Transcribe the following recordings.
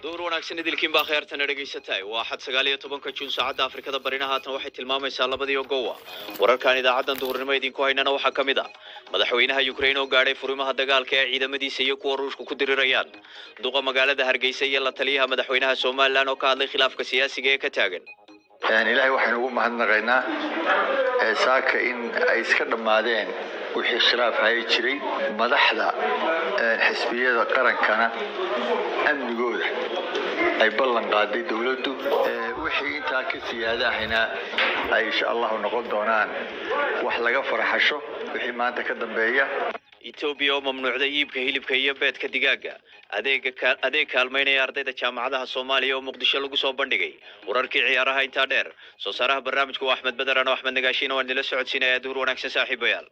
duur wanaagsan idilkiin baa kheertana dhegaysatahay waa xad sagaal iyo tobanka juun saacadda afrikada barina haatan waxay tilmaamaysaa labadii ogowa wararkan idaacaddan duhurnimo idinku haynana waxaa ka mid ah madaxweynaha ukrain oo gaadhay furimaha dagaalka ee ciidamadiisa iyo kuwa ruushku ku dirirayaan duqa magaalada hargeysa iyo la taliyaha madaxweynaha somalilan oo ka hadlay khilaafka siyaasiga ee ka taagan ilaahay waxaynu ugu mahadnaqaynaa ee saaka in ay iska dhammaadeen wixii khilaaf hayi jiray madaxda xisbiyada qarankana amnigooda ay ballan qaaday dowladdu wixii intaa ka siyaada ahayna ay insha allahu noqon doonaan wax laga farxasho wixii maanta ka dambeeya etoobiya oo mamnuucday iibka hilibka iyo beedka digaaga adeega ka- adeeg kaalmaynaya ardayda jaamacadaha soomaaliya oo muqdisho lagu soo bandhigay wararkii ciyaaraha intaa dheer soo saaraha barnaamijku waa axmed bederan oo axmed nagaashiin oo aan nila socodsiinaya duur wanaagsan saaxiibayaal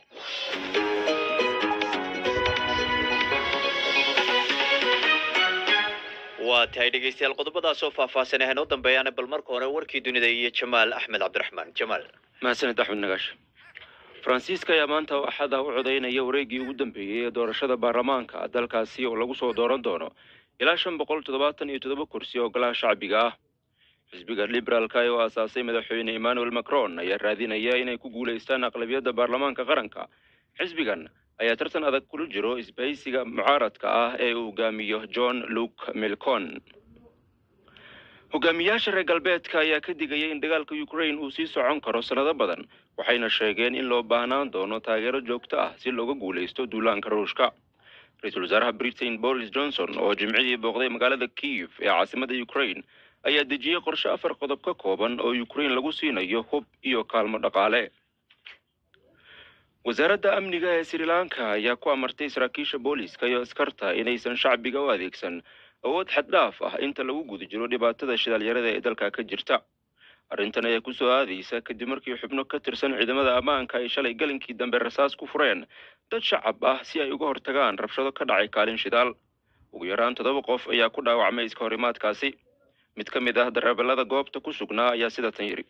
waa tahay dhegeystayaal qodobadaas oo faahfaahsan ahayn oo dambeeyaana bal marka hore warkii dunida iyo jamaal axmed cabdiraxmaan jamaal mahadsanid axmed nagaash faransiiska ayaa maanta axada u codaynaya wareeggii ugu dambeeyey ee doorashada baarlamaanka dalkaasi oo lagu soo dooran doono ilaa shan boqol toddobaatan iyo toddoba kursi oo golaha shacbiga ah xisbiga liberaalka oo aasaasay madaxweyne emmanuel macron ayaa raadinaya inay ku guulaystaan aqlabiyadda baarlamaanka qaranka xisbigan ayaa tartan adag kula jiro isbahaysiga mucaaradka ah ee uu hogaamiyo john luke milcon hogaamiyaasha reer galbeedka ayaa ka digaya in dagaalka ukraine uu sii socon karo sannado badan waxayna sheegeen in loo baahnaan doono taageero joogto ah si looga guulaysto duulaanka ruushka ra-iisul wasaaraha britain boris johnson oo jimcihii booqday magaalada kiev ee caasimadda ukraine ayaa dejiyey qorshe afar qodob ka kooban oo ukraine lagu siinayo hub iyo kaalmo dhaqaale wasaaradda amniga ee sri lanka ayaa ku amartay saraakiisha booliiska iyo askarta inaysan shacbiga u adeegsan awood xaddhaaf ah inta lagu guda jiro dhibaatada shidaalyarada ee dalka ka jirta arrintan ayaa kusoo aadaysa kadib markii xubno ka tirsan ciidamada ammaanka ay shalay galinkii dambe rasaas ku fureen dad shacab ah si ay uga hortagaan rabshado ka dhacay kaalin shidaal ugu yaraan toddoba qof ayaa ku dhaawacmay iska horimaadkaasi mid ka mid ah dareeballada goobta ku sugnaa ayaa sidatan yidhi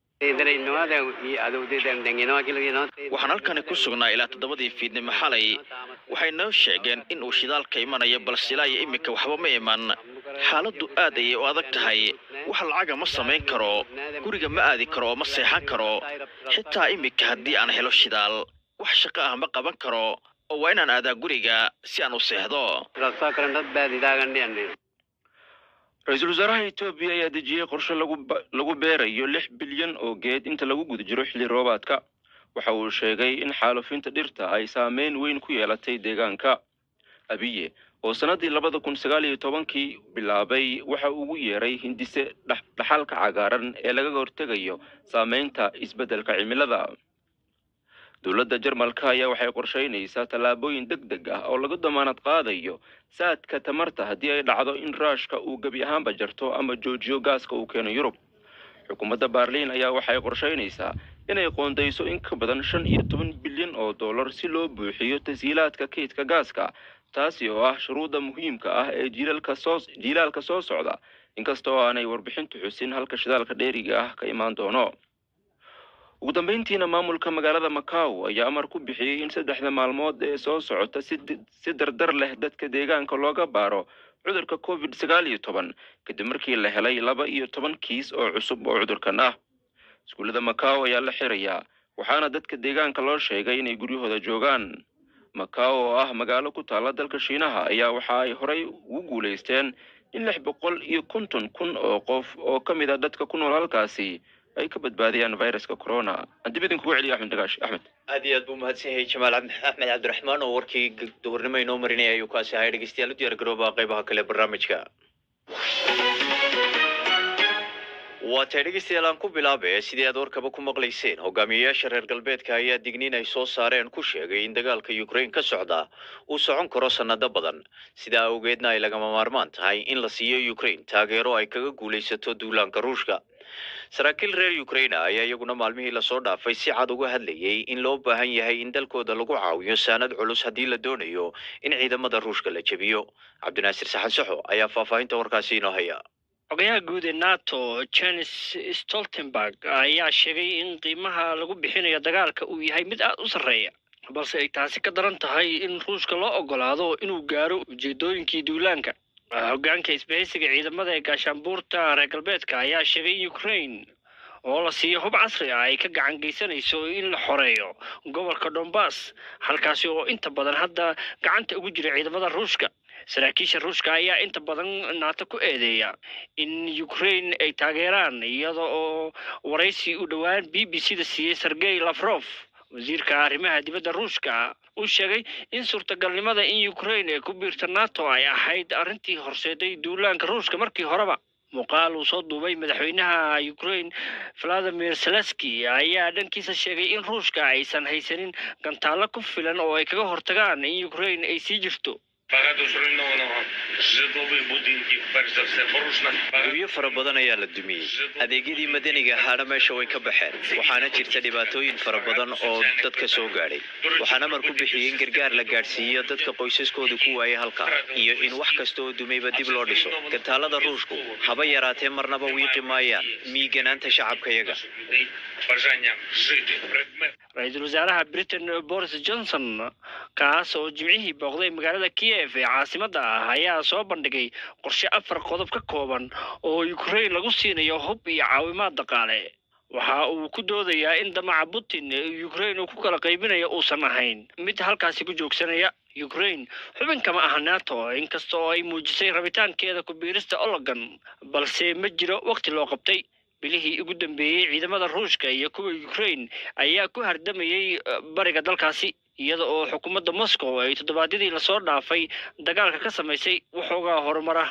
waxaan halkani ku sugnaa ilaa toddobadii fiidnimo xalay waxay noo sheegeen in uu shidaalka imanayo balse ilaa iyo iminka waxba ma iman xaaladdu aad ayay u adag tahay wax lacaga ma samayn karo guriga ma aadi karo oo ma seexan karo xitaa iminka haddii aan helo shidaal wax shaqo ah ma qaban karo oo waa inaan aadaa guriga si aan u seexdo ra-iisul wasaaraha etoobiya ayaa dejiyey qorshe lagu ba- lagu beerayo lix bilyan oo geed inta lagu guda jiro xilli roobaadka waxa uu sheegay in xaalufinta dhirta ay saameyn weyn ku yeelatay deegaanka abiye oo sannaddii labada kun sagaal iyo tobankii bilaabay waxa uu ugu yeeray hindise dhax- dhaxalka cagaaran ee lagaga hortegayo saameynta isbeddelka cimilada dowladda jarmalka ayaa waxay qorsheynaysaa tallaabooyin deg deg ah oo lagu damaanad qaadayo saadka tamarta haddii ay dhacdo in raashka uu gebi ahaanba jarto ama joojiyo gaaska uu keeno yurub xukuumadda baarliin ayaa waxay qorsheynaysaa inay qoondayso in ka badan shan iyo toban bilyan oo dollar si loo buuxiyo tashiilaadka kaydka gaaska taasi oo ah shuruudda muhiimka ah ee jiilaalka soo jiilaalka soo socda inkasta oo aanay warbixintu xusin halka shidaalka dheeriga ah ka imaan doono ugu dambeyntiina maamulka magaalada macau ayaa amar ku bixiyey in saddexda maalmood ee soo socota si di- si dardar leh dadka deegaanka looga baaro cudurka covid sagaal iyo toban kadib markii la helay laba iyo toban kiis oo cusub oo cudurkan ah iskuullada macau ayaa la xirayaa waxaana dadka deegaanka loo sheegay inay guryahooda joogaan macau oo ah magaalo ku taalla dalka shiinaha ayaa waxa ay horay ugu guulaysteen in lix boqol iyo konton kun oo qof oo ka mid a dadka ku nool halkaasi ay ka badbaadiyaan viruska corona aan dib idinkugu celiyo axmed nagaash axmed aad iyo aad buu mahadsan yahay jamaal cabdi- axmed cabdiraxmaan oo warkii g- duhurnimo inoo marinaya ayuu kaasi ahay dhegeystayaal u diyaar garooba qeybaha kale ee barnaamijka waa tahay dhegeystayaal aan ku bilaabe sidii aad warkaba ku maqlayseen hogaamiyeyaasha reer galbeedka ayaa digniin ay soo saareen ku sheegay in dagaalka ukraine ka socda uu socon karo sannado badan sidaa awgeedna ay lagama maarmaan tahay in la siiyo ukraine taageero ay kaga guulaysato duulaanka ruushka saraakiil reer ukraine ayaa iyaguna maalmihii lasoo dhaafay si cad uga hadlayay in loo baahan yahay in dalkooda lagu caawiyo saanad culus haddii la doonayo in ciidamada ruushka la jebiyo cabdinaasir saxan saxo ayaa faahfaahinta warkaasi inoo haya xogayaha guud ee nato janes stoltenberg ayaa sheegay in qiimaha lagu bixinayo dagaalka uu yahay mid aada u sarreeya balse ay taasi ka daran tahay in ruushka loo ogolaado inuu gaaro ujeedooyinkii duulaanka hoggaanka isbahaysiga ciidamada ee gaashaanbuurta reer galbeedka ayaa sheegay in ukraine oo la siiyo hub casri ah ay ka gacan geysanayso in la xoreeyo gobolka donbass halkaasi oo inta badan hadda gacanta ugu jira ciidamada ruushka saraakiisha ruushka ayaa inta badan naato ku eedeeya in ukraine ay taageeraan iyada oo waraysi u dhowaan b b c da siiyey sergey lafrof wasiirka arrimaha dibadda ruushka uu sheegay in suurtagalnimada in ukraine ay ku biirta nato ay ahayd arrintii horseeday duulaanka ruushka markii horeba muuqaal uu soo duubay madaxweynaha ukraine valadimir zelenski ayaa dhankiisa sheegay in ruushka aysan haysanin gantaallo ku filan oo ay kaga hortagaan in ukraine ay sii jirto Багато зруйнованого житлових будинків, перш за все, порушена. guryo fara badan ayaa la dumiyey adeegyadii madaniga ahaana meesha way ka baxeen waxaana jirta dhibaatooyin fara badan oo dadka soo gaadhay waxaan amar ku bixiyey in gargaar la gaadhsiiyo dadka qoysaskooda ku waayay halka iyo in wax kasta oo dumayba dib loo dhiso gantaalada ruushku haba yaraatee marnaba wiiqi maayaan miiganaanta shacabkayaga Бажання жити. Предмет ra-iisul wasaaraha britain boris johnson kaas oo jimcihii booqday magaalada kiev ee caasimadda ah ayaa soo bandhigay qorshe afar qodob ka kooban oo ukraine lagu siinayo hub iyo caawimaad dhaqaale waxa uu ku doodayaa in damaca putin ee ukraine uu ku kala qaybinayo uusan ahayn mid halkaasi ku joogsanaya ukraine xubin kama aha nato inkasta oo ay muujisay rabitaankeeda ku biirista ologan balse ma jiro waqti loo qabtay bilihii ugu dambeeyey ciidamada ruushka iyo kuwa ukraine ayaa ku hardamayey eh, bariga dalkaasi iyada oo xukuumadda moscow ay toddobaadyadii lasoo dhaafay dagaalka ka samaysay waxoogaa horumara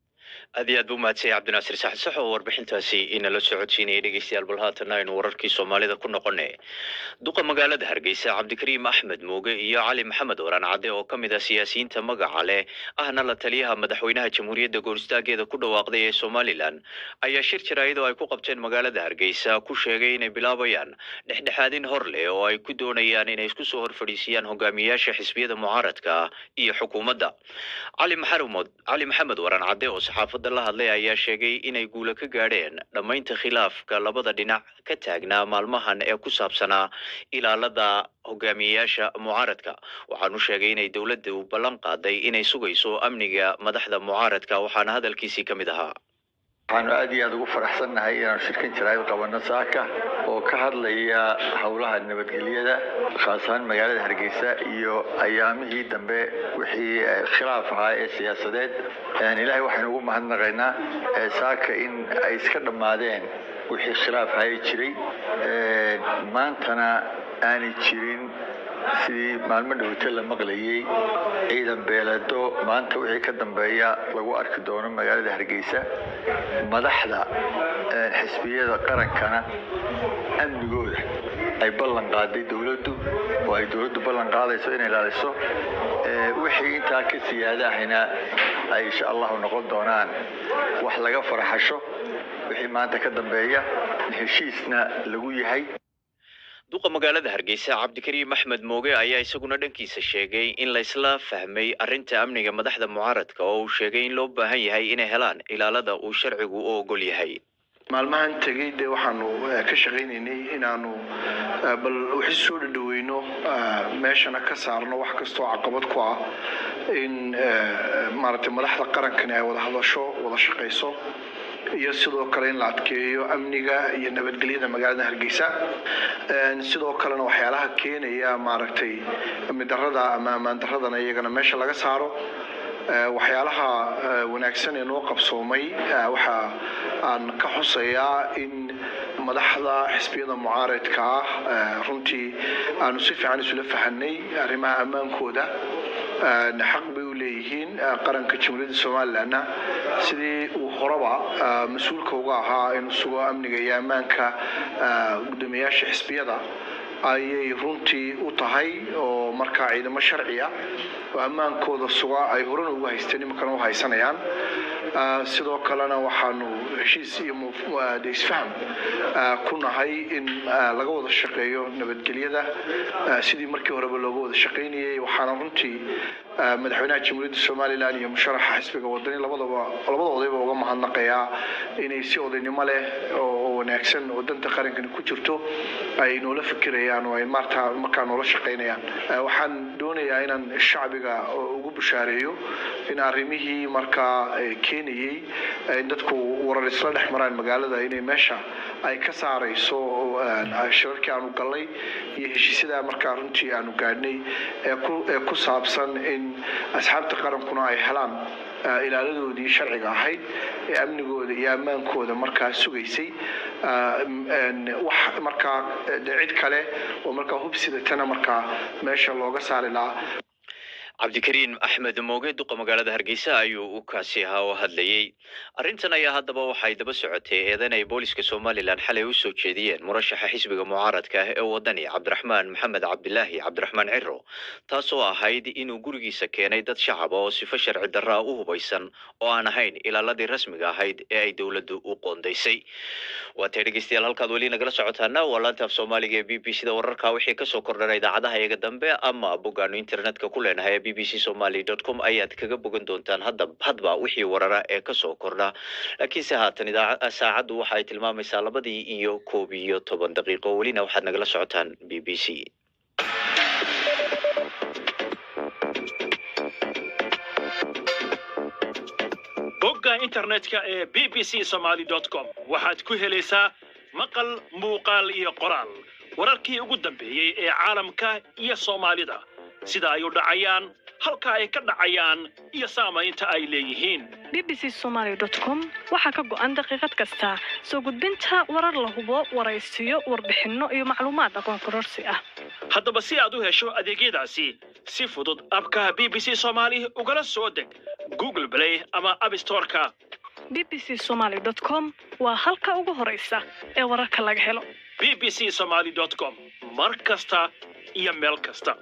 aad iyo aad buu mahadsanyay cabdinaasir saxad sax oo warbixintaasi inala socodsiinayay dhegeystayaal bal haatana aynu wararkii soomaalida ku noqone duqa magaalada hargeysa cabdikariim axmed muuge iyo cali maxamed waraan cadde oo ka mid ah siyaasiyiinta magaca leh ahna la taliyaha madaxweynaha jamhuuriyadda gooristaageeda ku dhawaaqday ee somalilan ayaa shir jaraa'id oo ay ku qabteen magaalada hargeysa ku sheegay inay bilaabayaan dhexdhexaadin hor leh oo ay ku doonayaan inay isku soo hor fadhiisiyaan hogaamiyaasha xisbiyada mucaaradka ah iyo xukuumadda cali maxamed cali maxamed waraan cadde oo saxaafadda la hadlay ayaa sheegay inay guulo ka gaadheen dhammaynta khilaafka labada dhinac ka taagnaa maalmahan ee ku saabsanaa ilaalada hogaamiyeyaasha mucaaradka waxaanu sheegay inay dowladdu ballan qaaday inay sugayso amniga madaxda mucaaradka waxaana hadalkiisii ka mid ahaa waxaanu aad iyo aad ugu faraxsannahay inaanu shirkan jaraa'id qabanno saaka oo ka hadlaya howlaha nabadgelyada khaas ahaan magaalada hargeysa iyo ayaamihii dambe wixii eh, khilaaf ahaa ee siyaasadeed Een, ilaahay waxaynu ugu mahadnaqaynaa eh, saaka in ay iska dhammaadeen wixii khilaaf ahaa jiray Een, maantana aanay jirin sidii maalmo dhowte la maqlayay ciidan beeleedo maanta wixii ka dambeeya lagu arki doono magaalada hargeysa madaxda eh, xisbiyada qarankana amnigooda ay ballan qaaday dowladdu oo ay dowladdu ballan qaadayso inay ilaaliso Eh, wixii intaa ka siyaada ahina ay insha allahu noqon doonaan wax laga farxasho wixii maanta ka dambeeya heshiisna lagu yahay duqa magaalada hargeysa cabdikariim axmed mooge ayaa isaguna dhankiisa sheegay in la isla fahmay arrinta amniga madaxda mucaaradka oo uu sheegay in loo baahan yahay inay helaan ilaalada uu sharcigu u ogol yahay maalmahan tegey dee waxaanu eh, ka shaqaynaynay inaanu eh, bal wixii soo dhadhaweyno eh, meeshana ka saarno wax kastoo caqabad ku ah in eh, maaragtay madaxda qarankani ay wada hadasho wada shaqayso iyo sidoo kale in la adkeeyo amniga iyo nabadgelyada magaalada hargeysa Een, sidoo kalena waxyaalaha keenaya maaragtay amni darrada ama ammaan darradana iyagana meesha laga saaro Ee, waxyaalaha ee, wanaagsan ee noo qabsoomay ee, waxa aan ka xusayaa in madaxda xisbiyada mucaaradka ah ee, runtii aanu si fiican isula fahanay arrimaha ammaankooda Een, xaq bay u leeyihiin ee, qaranka jamhuuriyadda somalilandna sidii uu horeba ee, mas-uulka uga ahaa inuu sugo amniga iyo ammaanka ee, guddoomiyaasha xisbiyada ayay runtii u tahay oo markaa ciidamo sharci ah oo ammaankooda suga ay horena ugu haysteen iminkana u haysanayaan Ah, sidoo kalena waxaanu heshiis iyo muf- ah, de isfaham ah, ku nahay in ah, laga wada shaqeeyo nabadgelyada ah, sidii markii horeba looga wada shaqaynayay waxaana runtii ah, madaxweynaha jamhuuriyadda somalilan iyo musharaxa xisbiga wadani labadaba labadoodayba uga mahadnaqayaa inay si odaynimo leh oo oo wanaagsan oo danta qarankani ku jirto ay noola fikirayaan dhaqmayaan oo ay maarta markaa noola shaqaynayaan waxaan doonayaa inaan shacbiga ugu bushaareeyo in arrimihii markaa keenayey in dadku warar isla dhex maraan magaalada inay meesha ay ka saarayso shirarkii aanu gallay iyo heshiisyada markaa runtii aanu gaadhnay ee ku saabsan in asxaabta qarankuna ay helaan ilaaladoodii sharciga ahayd ee amnigooda iyo ammaankooda markaa sugaysay wax markaa cid kale oo markaa hubsidatana markaa meesha looga saari lahaa cabdikariin axmed mooge duqa magaalada hargeysa ayuu u kaasi ahaa oo hadlayey arrintan ayaa haddaba waxay daba socotay eedan ay booliska somalilan xalay u soo jeediyeen murashaxa xisbiga mucaaradka ah ee wadani cabdiraxmaan maxamed cabdilaahi cabdiraxmaan ciro taasoo ahayd inuu gurigiisa keenay dad shacaba oo sifo sharci darraa u hubaysan oo aan ahayn ilaaladii rasmiga ahayd ee ay dowladdu u qoondaysay waatay dhegeystayaal halkaad weli nagala socotaana waa laanta af soomaaliga ee b b c da wararka wixii kasoo kordhana idaacadaha iyaga dambe ama boggaanu internetka ku leenahay b b c somaly dot com ayaad kaga bogan doontaan hadda hadba wixii warara ee kasoo kordha laakiinse haatan idaaca saacaddu waxa ay tilmaamaysaa labadii iyo koob iyo toban daqiiqo welina waxaad nagala socotaan b b c bogga internetka ee b b c somaly dot com waxaad ku helaysaa maqal muuqaal iyo qoraal wararkii ugu dambeeyey ee caalamka iyo soomaalida sida ay u dhacayaan halka ay ka dhacayaan iyo saamaynta ay leeyihiin b b c somaly dot com waxaa ka go'an daqiiqad kasta soo gudbinta warar la hubo waraysiyo warbixinno iyo macluumaad aqoon kororsi ah haddaba si aad u hesho adeegyadaasi si fudud abka b b c somaali ugala soo deg google play ama abstoreka b b c somaly dot com waa halka ugu horaysa ee wararka laga helo b b c somaly dot com mar kasta iyo meel kasta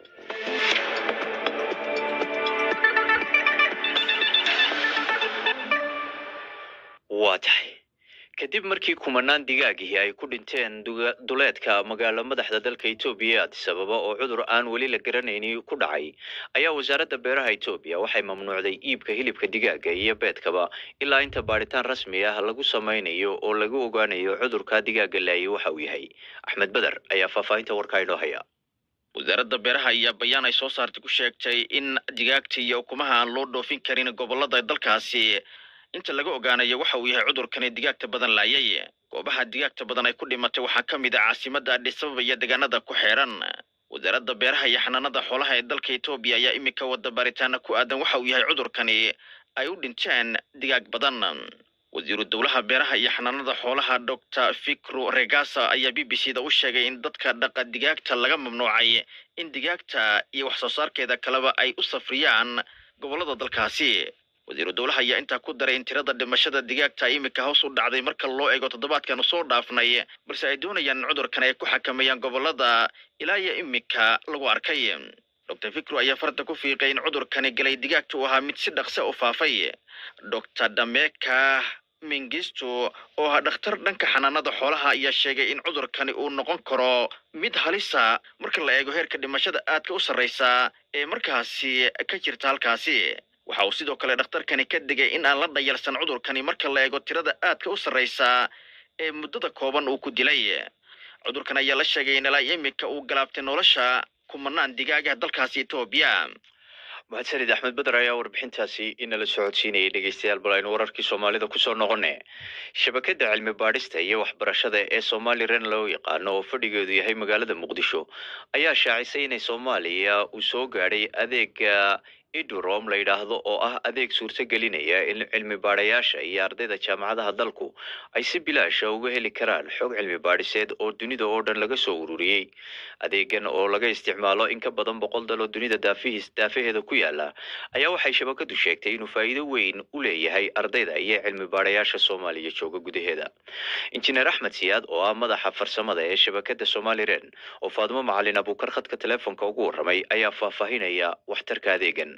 waa tahay kadib markii kumanaan digaagihii ay ku dhinteen duleedka magaalo madaxda dalka etoobiya ee addis ababa oo cudur aan weli la garanayni ku dhacay ayaa wasaaradda beeraha etoobiya waxay mamnuucday iibka hilibka digaaga iyo beedkaba ilaa inta baadhitaan rasmi ah lagu samaynayo oo lagu ogaanayo cudurka digaaga laaye waxa uu yahay axmed beder ayaa faahfaahinta warkaa inoo haya wasaaradda beeraha ayaa bayaan ay soo saartay ku sheegtay in digaagta iyo ukumaha aan loo dhoofin karin gobolada dalkaasi inta laga ogaanayo waxa uu yahay cudurkani digaagta badan laayay goobaha digaagta badan ay ku dhimatay waxaa ka mid ah caasimadda adhis ababa iyo deegaanada ku xeeran wasaaradda beeraha iyo xanaanada xoolaha ee dalka etoobiya ayaa iminka wada baaritaana ku aadan waxa uu yahay cudurkani ay u dhinteen digaag badan wasiiru dowlaha beeraha iyo xanaanada xoolaha doctor fikru regasa ayaa b b c da u sheegay in dadka dhaqa digaagta laga mamnuucay in digaagta iyo wax soo saarkeeda kaleba ay u safriyaan gobolada dalkaasi wasiiru dowlaha ayaa intaa ku daray in tirada dhimashada digaagta iminka hoos u dhacday marka loo eego toddobaadkan soo dhaafnay balse ay doonayaan in cudurkan ay ku xakameeyaan gobolada ilaa iyo iminka lagu arkay doctor fikru ayaa farta ku fiiqay in cudurkani galay digaagta uu ahaa mid si dhaqse u faafay doctor dameka mingisto oo ah dhakhtar dhanka xanaanada xoolaha ayaa sheegay in cudurkani uu noqon karo mid halisa marka la eego heerka dhimashada aadka u sarreysa ee markaasi ka jirta halkaasi waxa uu sidoo kale dhakhtarkani ka digay in aan la dhayalsan cudurkani marka la eego tirada aadka u sarreysa ee muddada kooban uu ku dilay cudurkan ayaa la sheegay in ilaa iminka uu galaabtay nolosha kumanaan digaagaha dalkaasi etoobiya mahadsanid axmed beder ayaa warbixintaasi inala socodsiinayay dhegeystayaal bal aynu wararkii soomaalida kusoo noqone shabakadda cilmi baadhista iyo waxbarashada ee somalilan loo yaqaano oo fadhigeedu yahay magaalada muqdisho ayaa shaacisay inay soomaaliya uu soo gaadhay adeega idurom la yidhaahdo oo ah adeeg suurto gelinaya in cilmi baadhayaasha iyo ardayda jaamacadaha dalku ay si bilaasha uga heli karaan xog cilmi baadhiseed oo dunida oo dhan laga soo ururiyey adeegan oo laga isticmaalo in ka badan boqol dal oo dunida daafihiis daafaheeda ku yaala ayaa waxay shabakadu sheegtay inuu faa'iido weyn u leeyahay ardayda iyo cilmi baadhayaasha soomaaliya jooga gudaheeda injineer axmed siyaad oo ah madaxa farsamada ee shabakada somalilan oo faadimo macalin abuukar khadka telefoonka ugu warramay ayaa faahfaahinaya waxtarka adeegan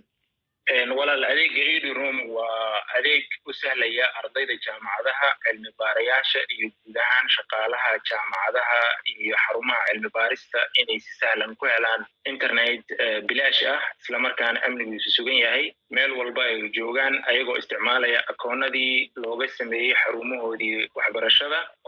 walaal adeega edurom waa adeeg u sahlaya ardayda jaamacadaha cilmi baarayaasha iyo guud ahaan shaqaalaha jaamacadaha iyo xarumaha cilmi baarista inay si sahlan ku helaan internet bilaash ah islamarkaana amnigiisu sugan yahay meel walba ay joogaan ayagoo isticmaalaya akoonadii looga sameeyey xarumahoodii waxbarashada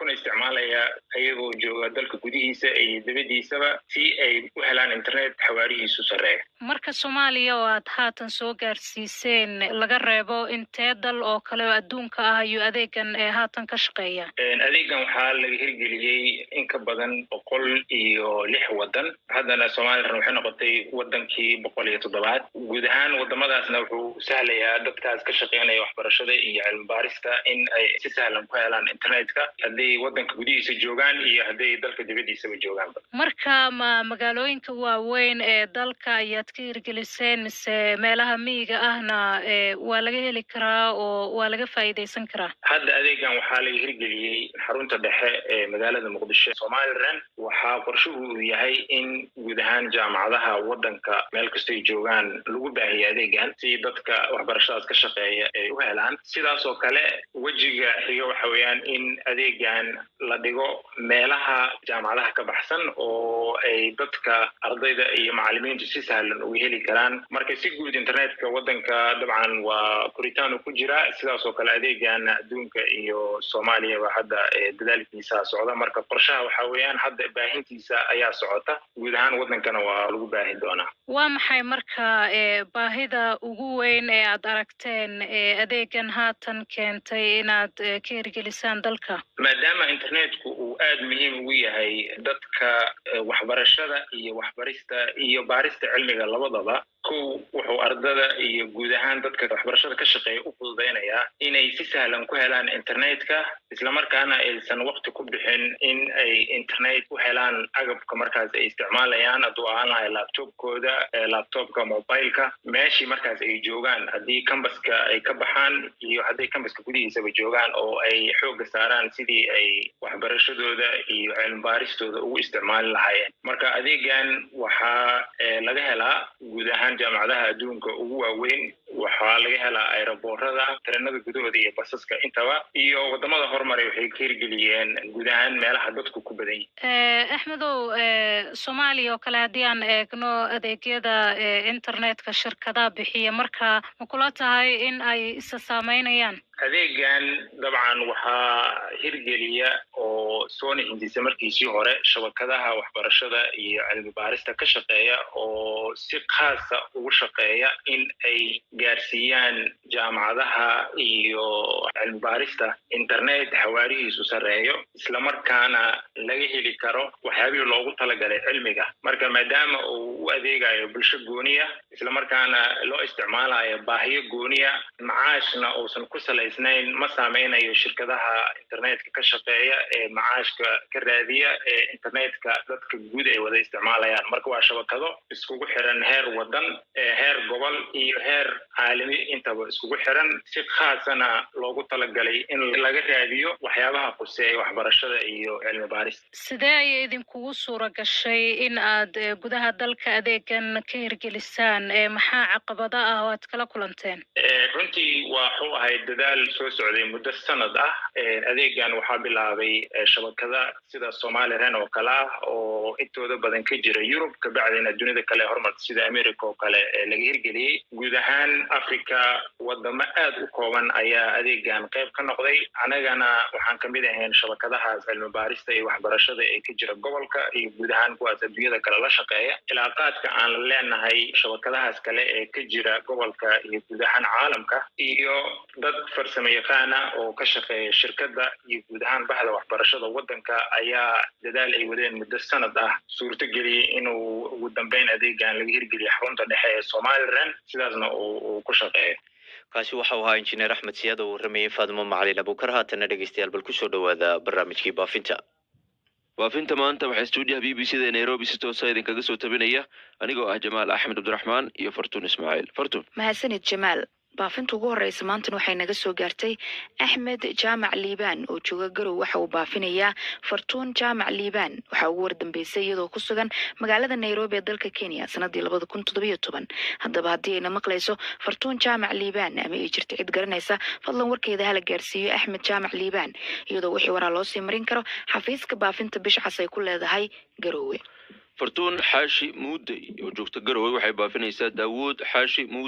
kuna isticmaalaya ayagoo jooga dalka gudihiisa iyo dibadiisaba si ay u helaan internet xawaarihiisu sarreeya marka soomaaliya oo aad haatan soo gaarsiiseen laga reebo intee dal oo kale oo adduunka ah ayuu adeegan ee haatan ka shaqeeya adeegan waxaa laga hirgeliyey in ka badan boqol iyo lix wadan haddana somalilan waxay noqotay wadankii boqol iyo toddobaad guud ahaan wadamadaasna wuxuu sahlayaa dadkaas ka shaqeynaya waxbarashada iyo cilmi baarista in ay si sahlan ku helaan internetka hadday wadanka gudihiisa joogaan iyo hadday dalka dibadiisaba joogaanba marka ma magaalooyinka waaweyn ee dalka ayaad ka hirgeliseen mise meelaha miyiga ahna ee waa laga heli karaa oo waa laga faa'iidaysan karaa hadda adeegan waxaa laga hirgeliyey xarunta dhexe ee magaalada muqdisho somalilan waxaa qorshuhu uu yahay in guud ahaan jaamacadaha wadanka meel kastoy joogaan lagu baahiyo adeegan si dadka waxbarashadaas ka shaqeeya ay u helaan sidaas oo kale wejiga xiga waxa weeyaan in adeegan la dhigo meelaha jaamacadaha ka baxsan oo ay dadka ardayda iyo macalimiintu si sahlan uga heli karaan marka si guud internetka wadanka dabcan waa koritaanu ku jira sidaas oo kale adeegan adduunka iyo soomaaliyaba hadda dadaalkiisa socda marka qorshaha waxa weeyaan hadda baahintiisa ayaa socota guud ahaan wadankana waa lagu baahin doonaa waa maxay marka ee baahida ugu weyn ee aad aragteen ee adeegan haatan keentay inaad ee, ka hirgelisaan dalka maadaama internetku uu aad muhiim ugu yahay dadka eh, waxbarashada iyo waxbarista iyo baarista cilmiga labadaba kow wuxuu ardada iyo guud ahaan dadka waxbarashada ka shaqeeya u fududeynayaa inay si sahlan ku helaan internetka islamarkaana aysan waqti ku bixin in ay internet u helaan agabka markaas ay isticmaalayaan hadduu ahaan lahay laptopkooda eh, laptopka mobileka meeshii markaas ay joogaan haddii cambaska ay ka baxaan iyo hadday cambaska gudihiisaba joogaan oo ay xoogga saaraan sidii ay waxbarashadooda iyo cilmibaaristooda ugu isticmaali lahaayeen marka adeegan waxaa eh, laga helaa guud ahaan jaamacadaha adduunka ugu waaweyn waxaa laga helaa aeroboorada tareenada gudahooda iyo basaska intaba iyo wadamada horumaray waxay ka hirgeliyeen guud ahaan meelaha dadku ku badan yihin ee, axmedow ee, soomaaliya oo kale haddii aan eegno adeegyada ee, internetka shirkadaha bixiya marka ma kula tahay in ay isa saameynayaan adeegan dabcan waxaa hirgeliya oo soona hindisa markiisii hore shabakadaha waxbarashada iyo cilmi baarista ka shaqeeya oo si khaasa ugu shaqeeya in ay gaarsiiyaan jaamacadaha iyo cilmi baarista internet xawaarihiisu sarreeyo islamarkaana laga heli karo waxyaabihii loogu talagalay cilmiga marka maadaama uu u adeegayo bulsho gooniya islamarkaana loo isticmaalayo baahiyo gooniya macaashna uusan ku salaysnayn ma saameynayo shirkadaha internetka ka shaqeeya ee macaashka ka raadiya ee internetka dadka guud ay wada isticmaalayaan marka waa shabakado iskugu xiran heer wadan ee heer gobol iyo heer caalami intaba iskugu xiran si khaasana loogu talagalay in laga raadiyo waxyaabaha quseeya waxbarashada iyo cilmi baarista sidee ayay idinkugu suura gashay in aad ee, gudaha dalka adeegan ka hirgelisaan ee, maxaa caqabada ah oo aad kala kulanteen Eh, runtii waxuu ahayd dadaal soo socday muddo sanad ah Eh, adeegan waxaa bilaabay eh, shabakada sida somalilan oo kale ah oo intooda badan ka jira yurub kabacdina dunida kale horumarta sida america oo kale eh, laga hirgeliyey guud ahaan africa wadamo aad u kooban ayaa adeegan qayb ka noqday anagana waxaan kamid ahayn shabakadahaas cilmi baarista iyo waxbarashada ee ka jira gobolka iyo guud ahaan kuwaas adduunyada kale la shaqeeya cilaaqaadka aan la leenahay shabakadahaas kale ee ka jira gobolka iyo guud ahaan caalamka iyo dad farsamo yaqaana oo ka shaqeeya shirkadda iyo guud ahaan bahda waxbarashada wadanka ayaa dadaal ay wadeen muddo sanad ah suurto geliyey inuu ugu dambeyn adeegan laga hirgeliyo xarunta dhexe ee somalilan sidaasna uu uu ku shaqeeyo kaasi waxa uu ahaa injineer axmed siyaad oo warramayay faadimo macalin abukar haatana dhegeystayaal bal kusoo dhawaada barnaamijkii baafinta baafinta maanta waxaa stuudiyaha b b c da nairobi si toosa idinkaga soo tabinaya anigoo ah jamaal axmed cabdiraxmaan iyo fartuun ismaaciil fartuun mahadsanid jamaal baafinta ugu horeysa maantan waxay naga soo gaartay axmed jaamac liibaan oo jooga garow waxa uu baafinayaa fartuun jaamac liibaan waxaa ugu wardambeysay iyadoo ku sugan magaalada nairobi ee dalka kenya sanadii labada kun toddobiyo toban haddaba haddii ayna maqlayso fartuun jaamac liibaan ama ay jirto cid garanaysa fadlan warkeeda hala gaarsiiyo axmed jaamac liibaan iyadoo wixii waraa loo sii marin karo xafiiska baafinta bishcas ay ku leedahay garowe fartuun xaashi muudey oo joogta garowe waxay baafinaysaa daawuud xaashi muudey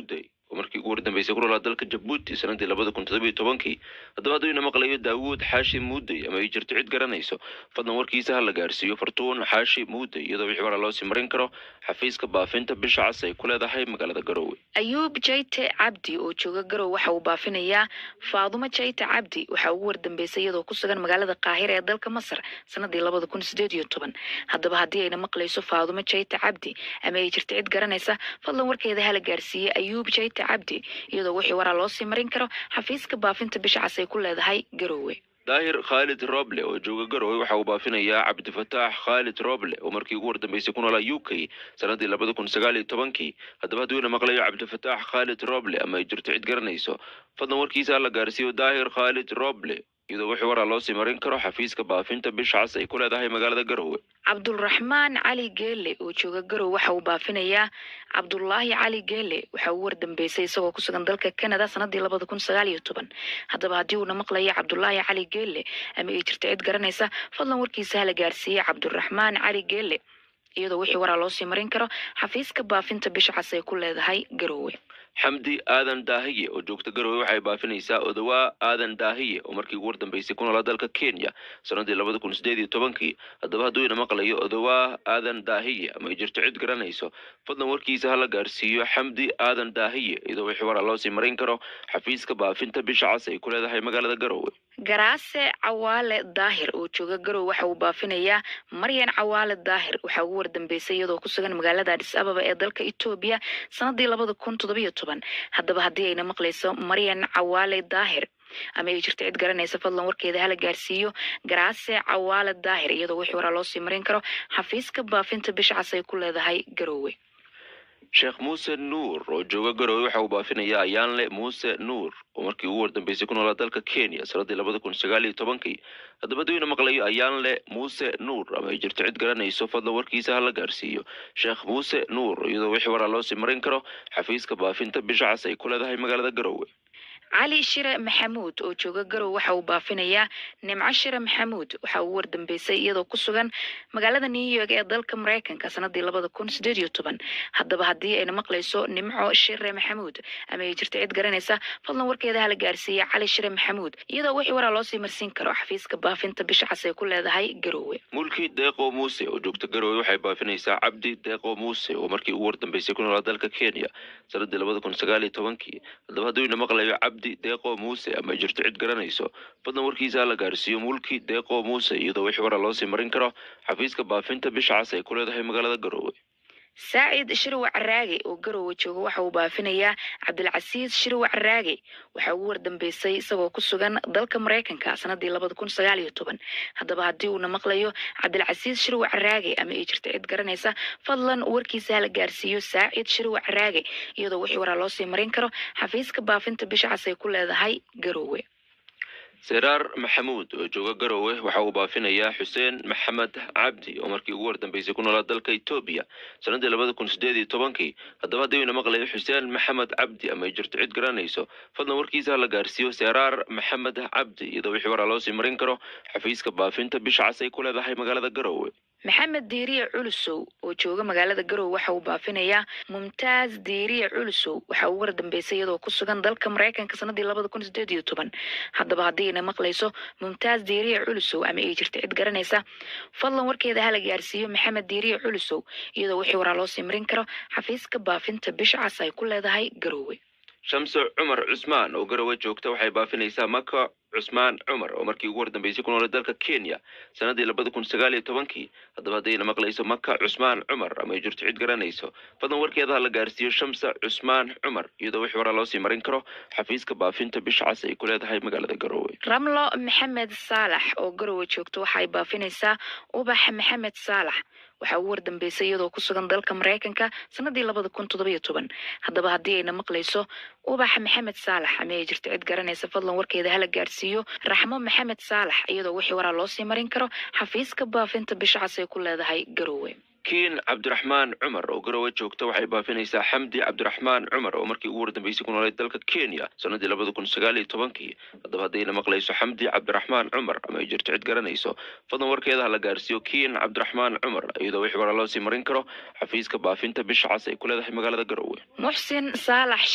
oo markii ugu wardambeysay ku noolaa dalka jabuuti sanadii labada kun toddobiyo tobankii haddaba hadduu ina maqlayo daawuud xaashi muuday ama ay jirto cid garanayso fadlan warkiisa ha la gaarsiiyo fartuun xaashi muuday iyadoo wixii waraa loo sii marin karo xafiiska baafinta bisha cas ay ku leedahay magaalada garoowe ayuub jayte cabdi oo jooga garow waxa uu baafinayaa faadumo jayte cabdi waxaa ugu wardambeysay iyadoo ku sugan magaalada qaahira ee dalka masar sanadii labada kun sideed iyo toban haddaba haddii ayna maqlayso faadumo jayte cabdi ama ay jirto cid garanaysa fadlan warkeeda hala gaarsiiyey ayuub jayte cabdi iyadoo wixii waraa loo sii marin karo xafiiska baafinta bisha cas ay ku leedahay garoowe daahir khaalid roble oo jooga garowe waxa uu baafinayaa cabdifataax khaalid roble oo markii ugu wardambeysay ku noolaa u k sanadii labada kun sagaal iyo tobankii haddaba hadduu ina maqlayo cabdifataax khaalid roble ama ay jirto cid garanayso fadlan warkiisa ha la gaarsiiyo daahir khaalid roble iyadoo wixii waraa loo sii marin karo xafiiska baafinta bisha cas ay ku leedahay magaalada garowe cabdulraxmaan cali geele oo jooga garow waxa uu baafinayaa cabdulaahi cali geele waxa uu wardambeysay isagoo ku sugan dalka canada sanadii labada kun sagaal iyo toban haddaba haddii uuna maqlayo cabdulaahi cali geele ama ay jirto cid garanaysa fadlan warkiisa hala gaarsiiyey cabdulraxmaan cali geele iyadoo wixii waraa loo sii marin karo xafiiska baafinta bisha cas ay ku leedahay garowe xamdi aadan daahiye oo joogta garowe waxay baafinaysaa odawaa aadan daahiye oo markii ugu wardambeysay ku noolaa dalka kenya sanadii labada kun sideed iyo tobankii haddaba hadduu ina maqlayo odawaa aadan daahiye ama ay jirto cid garanayso fadlan warkiisa ha la gaarsiiyo xamdi aadan daahiye iyadoo wixii waraa loo sii marin karo xafiiska baafinta bisha cas ay ku leedahay magaalada garowe garaase cawaale daahir oo jooga garow waxa uu baafinayaa maryan cawaale daahir waxaa ugu wardambeysay iyadoo ku sugan magaalada adis ababa ee dalka etoobiya sanadii labada kun toddobiyo toban haddaba haddii ayna maqlayso maryan cawaale daahir ama ay jirto cid garanaysa fadlan warkeeda hala gaarsiiyo garaase cawaale daahir iyadoo wixii waraa loo sii marin karo xafiiska baafinta bisha cas ay ku leedahay garowe sheekh muuse nuur oo jooga garowe waxa uu baafinayaa ayaanle muuse nuur oo markii ugu wardambeysay ku noolaa dalka kenya sanadii labada kun sagaal iyo tobankii haddaba hadduu ina maqlayo ayaanle muuse nuur ama ay jirto cid garanayso fadlan warkiisa ha la gaarsiiyo sheekh muuse nuur iyadoo wixii waraa loo sii marin karo xafiiska baafinta bisha cas ay ku leedahay magaalada garowe cali shire maxamuud oo jooga garow waxa uu baafinayaa nimco shire maxamuud waxa uu wardambeysay iyadoo ku sugan magaalada new york ee dalka maraykanka sanadii labada kun sideed iyo toban haddaba haddii ayna maqlayso nimco shire maxamuud ama ay jirto cid garanaysa fadlan warkeeda hala gaarsiiya cali shire maxamuud iyadoo wixii waraa loo sii marsiin karo xafiiska baafinta bisha cas ay ku leedahay garowe mulki deeqo muuse oo joogta garowe waxay baafinaysaa cabdi deeqo muuse oo markii ugu wardambeysay ku noolaa dalka kenya sanadii labada kun sagaal iyo tobankii haddaba hadduu ina maqlayo cabdi deeqo muuse ama ay jirto cid garanayso fadlan warkiisa ha la gaarsiiyo mulki deeqo muuse iyadoo wixii waraa loo sii marin karo xafiiska baafinta bisha cas ay ku leedahay magaalada garowe saacid shirwac raage oo garowe jooga waxa uu baafinayaa cabdilcasiis shirwac raage waxaa ugu wardambeysay isagoo ku sugan dalka maraykanka sanadii labada kun sagaal iyo toban haddaba haddii uuna maqlayo cabdilcasiis shirwac raage ama ay jirto cid garanaysa fadlan warkiisa hala gaarsiiyo saacid shirwac raage iyadoo wixii waraa loo sii marin karo xafiiska baafinta bisha cas ay ku leedahay garowe seraar maxamuud oo jooga garowe waxa uu baafinayaa xuseen maxamed cabdi oo markii ugu wardambeysay ku noolaa dalka etoobiya sanadii labada kun sideed iyo tobankii haddaba haddii ina maqlayo xuseen maxamed cabdi ama ay jirto cid garanayso fadlan warkiisa ha la gaarsiiyo seraar maxamed cabdi iyadoo wixii waraa loo sii marin karo xafiiska baafinta bisha cas ay ku leedahay magaalada garowe maxamed diiriye culusow oo jooga magaalada garowe waxa uu baafinayaa mumtaaz diiriye culusow waxa uu wardambeysay iyadoo ku sugan dalka maraykanka sanadii labada kun sideed iyo toban haddaba haddii ayna maqlayso mumtaaz diiriye culusow ama ay jirto cid garanaysa fadlan warkeeda hala gaarsiiyo maxamed diiriye culusow iyadoo wixii waraa loo sii marin karo xafiiska baafinta bisha cas ay ku leedahay garowe shamse cumar cusmaan oo garowe joogta waxay baafinaysaa maka cusmaan cumar oo markii ugu wardambeysay ku noolay dalka kenya sanadii labada kun sagaal iyo tobankii haddaba haddayna maqlayso maka cusmaan cumar ama ay jirto cid garanayso fadlan warkeeda ha la gaarsiiyo shamse cusmaan cumar iyadoo wixii waraa loo sii marin karo xafiiska baafinta bisha cas ay ku leedahay magaalada garowe ramlo maxamed saalax oo garowe joogta waxa ay baafinaysaa ubax maxamed saalax waxaa ugu wardambeysay iyadoo ku sugan dalka maraykanka sanadii labada kun toddobiyo toban haddaba haddii ayna maqlayso ubaxa maxamed saalax ama ay jirto cid garanaysa fadlan warkeeda hala gaarsiiyo raxmo maxamed saalax iyadoo wixii waraa loo sii marin karo xafiiska baafinta bisha cas ay ku leedahay garowe kiin cabdiraxmaan cumar oo garowe joogta waxay baafinaysaa xamdi cabdiraxmaan cumar oo markii ugu wardambeysay ku noolay dalka kenya sanadii labada kun sagaal iyo tobankii haddaba haddayna maqlayso xamdi cabdiraxmaan cumar ama ay jirto cid garanayso fadlan warkeeda ha la gaarsiiyo kiin cabdiraxmaan cumar iyadoo wixii waraa loo sii marin karo xafiiska baafinta bisha cas ay ku leedahay magaalada garowe muxsin saalax shire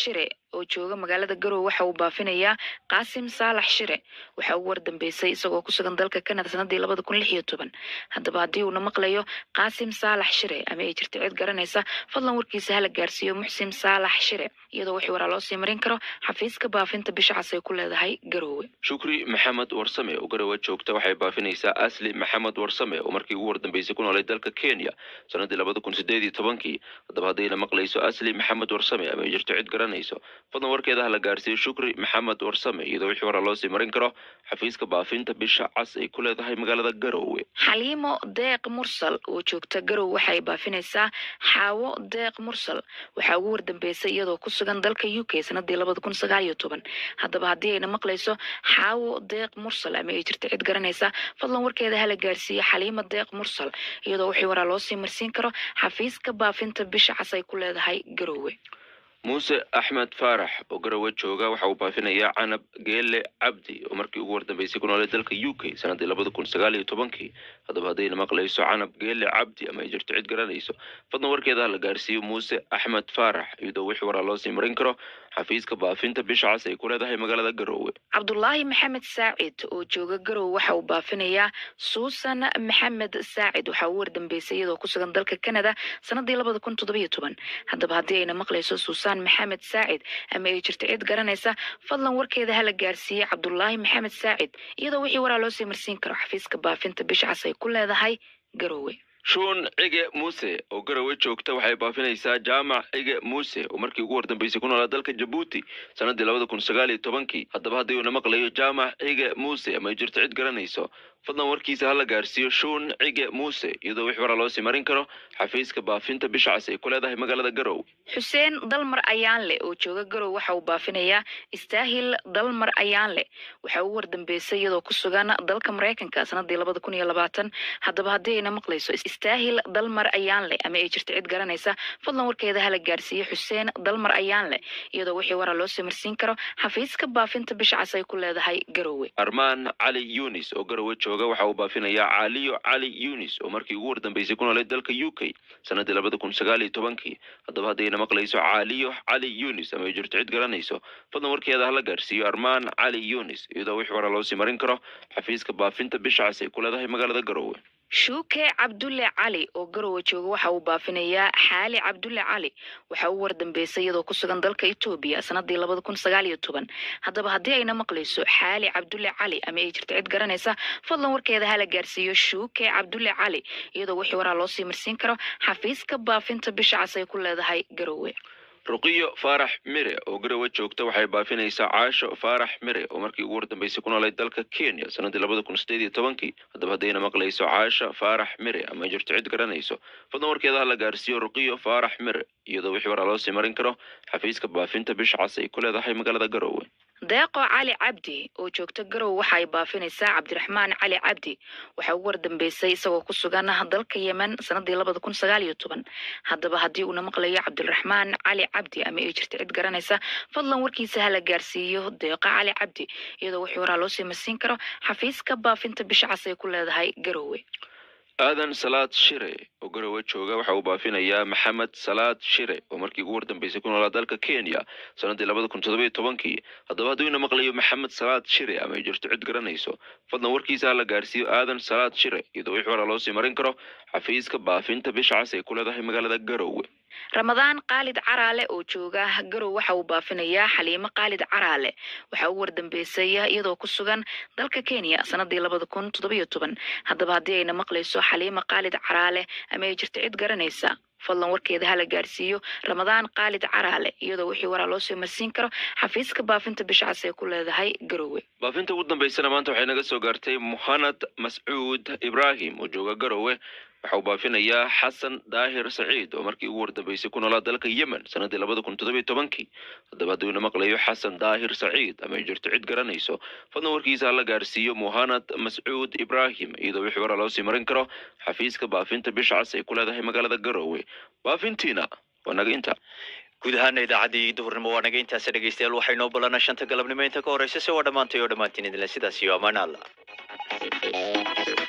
oo jooga magaalada garowe waxa uu baafinayaa qaasim saalax shire waxa uu wardambeysay isagoo ku sugan dalka canada sanadii labada kun lix iyo toban haddaba haddii uuna maqlayo qaasim saalax shire ama ay jirto cid garanaysa fadlan warkiisa hala gaarsiiyo muxsin saalax shire iyadoo wixii waraa loo sii marin karo xafiiska baafinta bisha cas ay ku leedahay garowe shukri maxamed warsame oo garowe joogta waxay baafinaysaa asli maxamed warsame oo markii ugu wardambeysay ku noolay dalka kenya sanadii labada kun sideed iyo tobankii haddaba haddayna maqlayso asli maxamed warsame ama ay jirto cid garanayso fadlan warkeeda hala gaarsiiyo shukri maxamed warsame iyadoo wixii waraa loo sii marin karo xafiiska baafinta bisha cas ay ku leedahay magaalada garowe xaliimo deeq mursal oo joogta garowe waxay baafinaysaa xaawo deeq mursal waxaa ugu wardambeysay iyadoo ku sugan dalka u k sanadii labada kun sagaal iyo toban haddaba haddii ayna maqlayso xaawo deeq mursal ama ay jirto cid garanaysa fadlan warkeeda hala gaarsiiyo xaliimo deeq mursal iyadoo wixii waraa loo sii marsiin karo xafiiska baafinta bisha cas ay ku leedahay garowe muuse axmed faarax oo garowe jooga waxa uu baafinayaa canab geele cabdi oo markii ugu wardambeysay ku noolay dalka u k sanadii labada kun sagaal iyo tobankii haddaba haddayna maqlayso canab geele cabdi ama ay jirto cid garanayso fadlan warkeeda hala gaarsiiyo muuse axmed faarax iyadoo wixii waraa loo sii marin karo xafiiska baafinta bisha cas ay ku leedahay magaalada garowe cabdulaahi maxamed saacid oo jooga garowe waxa uu baafinayaa suusan maxamed saacid waxa uu wardambeysay iyadoo ku sugan dalka canada sanadii labada kun toddobiyo toban haddaba haddii ayna maqlayso suusan maxamed saacid ama ay jirto cid garanaysa fadlan warkeeda hala gaarsiiye cabdulaahi maxamed saacid iyadoo wixii waraa loo sii marsiin karo xafiiska baafinta bisha cas ay ku leedahay garowe shuun cige muuse oo garowe joogta waxay baafinaysaa jaamac cige muuse oo markii ugu wardambeysay ku noolaa dalka jabuuti sanadii labada kun sagaal iyo tobankii haddaba haddii uuna maqlayo jaamac cige muuse ama ay jirto cid garanayso fadlan warkiisa hala gaarsiiyo shuun cige muuse iyadoo wix waraa loo sii marin karo xafiiska baafinta bisha cas ay ku leedahay magaalada garowe xuseen dalmar ayaanle oo jooga garowe waxa uu baafinayaa istaahil dalmar ayaanle waxa uu wardambeysay iyadoo ku sugan dalka maraykanka sanadii labada kun iyo labaatan haddaba haddii ayna maqlayso istaahil dalmar ayaanle ama ay jirto cid garanaysa fadlan warkeeda hala gaarsiiyo xuseen dalmar ayaanle iyadoo wixii waraa loo sii marsiin karo xafiiska baafinta bisha cas ay ku leedahay garowe armaan cali yunis oo garowe jooga waxa uu baafinayaa caaliyo cali yunis oo markii ugu wardambeysay ku noolay dalka u k sanadii labada kun sagaal iyo tobankii haddaba haddayna maqlayso caaliyo cali yunis ama ay jirto cid garanayso fadlan warkeeda hala gaarsiiyo armaan cali yunis iyadoo wix waraa loo sii marin karo xafiiska baafinta bisha cas ay ku leedahay magaalada garowe shuuke cabdulle cali oo garowe jooga waxa uu baafinayaa xaali cabdulle cali waxa uu wardambeysay iyadoo ku sugan dalka etoobiya sanadii labada kun sagaal iyo toban haddaba haddii ayna maqlayso xaali cabdulle cali ama ay jirto cid garanaysa fadlan warkeeda hala gaarsiiyo shuuke cabdulle cali iyadoo wixii waraa loo sii marsiin karo xafiiska baafinta bisha cas ay ku leedahay garowe ruqiyo faarax mire oo garowe joogta waxay baafinaysaa caasho faarax mire oo markii ugu wardambeysay ku noolay dalka kenya sanadii labada kun sideed iyo tobankii haddaba haddayna maqlayso caasho faarax mire ama ay jirto cid garanayso fadlan warkeeda hala gaarsiiyo ruqiyo faarax mire iyadoo wixii waraa loo sii marin karo xafiiska baafinta bisha cas ay ku leedahay magaalada garowe deeqo cali cabdi oo joogta garowe waxa ay baafinaysaa cabdiraxmaan cali cabdi waxa uu wardambeysay isagoo ku sugan dalka yemen sanadii labada kun sagaal iyo toban haddaba haddii uuna maqlayo cabdiraxmaan cali cabdi ama ay jirto cid garanaysa fadlan warkiisa hala gaarsiiyo deeqo cali cabdi iyadoo wixii waraa loo sii marsiin karo xafiiska baafinta bisha cas ay ku leedahay garowe aadan salaad shire oo garowe jooga waxa uu baafinayaa maxamed salaad shire oo markii ugu wardambeysay ku noolaa dalka kenya sanadii labada kun toddoba iyo tobankii haddaba hadduu ina maqlayo maxamed salaad shire ama ay jirto cid garanayso fadlan warkiisa hala gaarsiiyo aadan salaad shire iyadoo wix waraa loo sii marin karo xafiiska baafinta bisha cas ay ku leedahay magaalada garowe ramadaan khaalid caraale oo jooga garow waxa uu baafinayaa xaliimo khaalid caraale waxa uu wardambeysay iyadoo ku sugan dalka kenya sanadii labada kun toddobiyo toban haddaba haddii ayna maqlayso xaliimo khaalid caraale ama ay jirto cid garanaysa fadlan warkeeda hala gaarsiiyo ramadaan khaalid caraale iyadoo wixii waraa loo soo marsiin karo xafiiska baafinta bisha cas ee ku leedahay garowe baafinta ugu dambeysana maanta waxay naga soo gaartay muhanad mascuud ibraahim oo jooga garowe waxa uu baafinayaa xasan daahir saciid oo markii ugu wardambeysay ku noolaa dalka yemen sanadii labada kun toddobiyo tobankii haddaba hadduu ina maqlayo xasan daahir saciid ama ay jirto cid garanayso fadlan warkiisa hala gaarsiiyo muhanad mascuud ibraahim iyadoo wixii waraa loo sii marin karo xafiiska baafinta bisha cas ay ku leedahay magaalada garowe baafintiina waa naga inta guud ahaana idaacaddii duhurnimo waa naga intaasi dhegeystayaal waxaynoo ballanaa shanta galabnimo inta ka horeysa se waa dhammaantay oo dhammaantiin idinle sidaas iyo ammaan alla